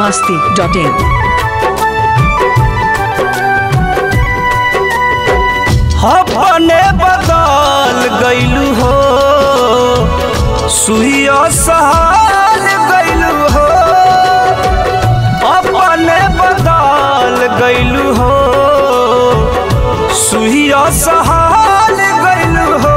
masti.in. अपने बदल गईलू हो सुइया सहल गईलू हो अपने बदल गईलू हो सुइया सहल गईलू हो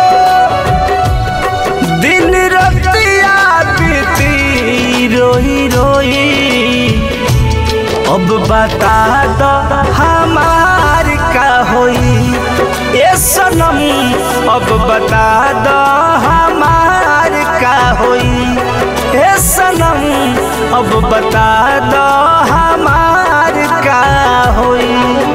दिन रतिया बीती रोई रोई अब बता दो हमार का होई ए सनम अब बता दो हमार का होई ए सनम अब बता दो हमार का होई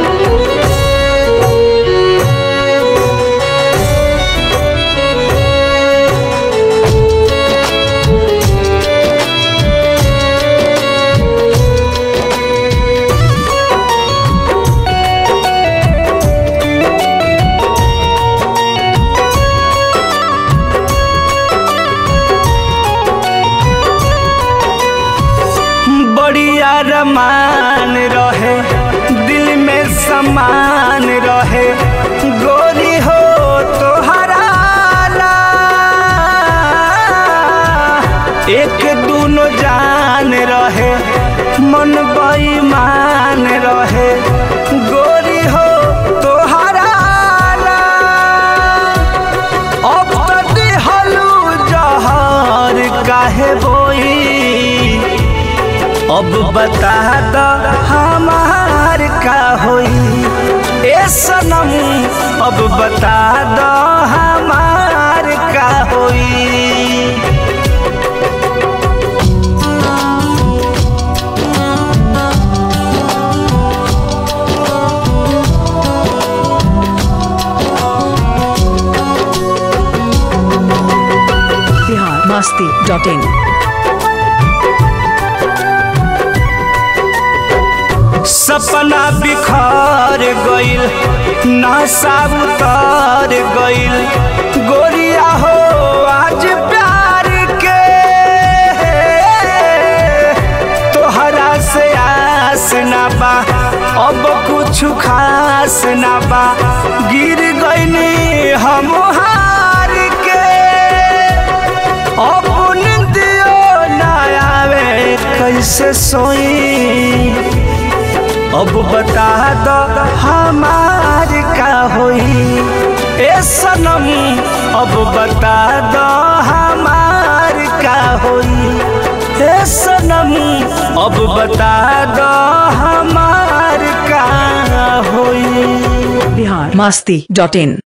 बढ़िया रमान रहे दिल में समान रहे गोरी हो तो हराला एक दूनो जान रहे मन बेईमान रहे गोरी हो तो हराला अब तक हलू जहर काहे बोई अब बता दो हमार का होई ए सनम अब बता दो हमार का होई Bihar masti.in. सपना बिखर गइल नशा उतर गइल गोरिया हो आज प्यार के तोहरा से आस ना बा अब कुछ खास ना बा गिर गइनी हम हार के अपने दियो ना आवे कैसे सोई अब बता दो हमार का होई ए सनम अब बता दो हमार का होई ए सनम अब बता दो हमार का होई Bihar masti.in.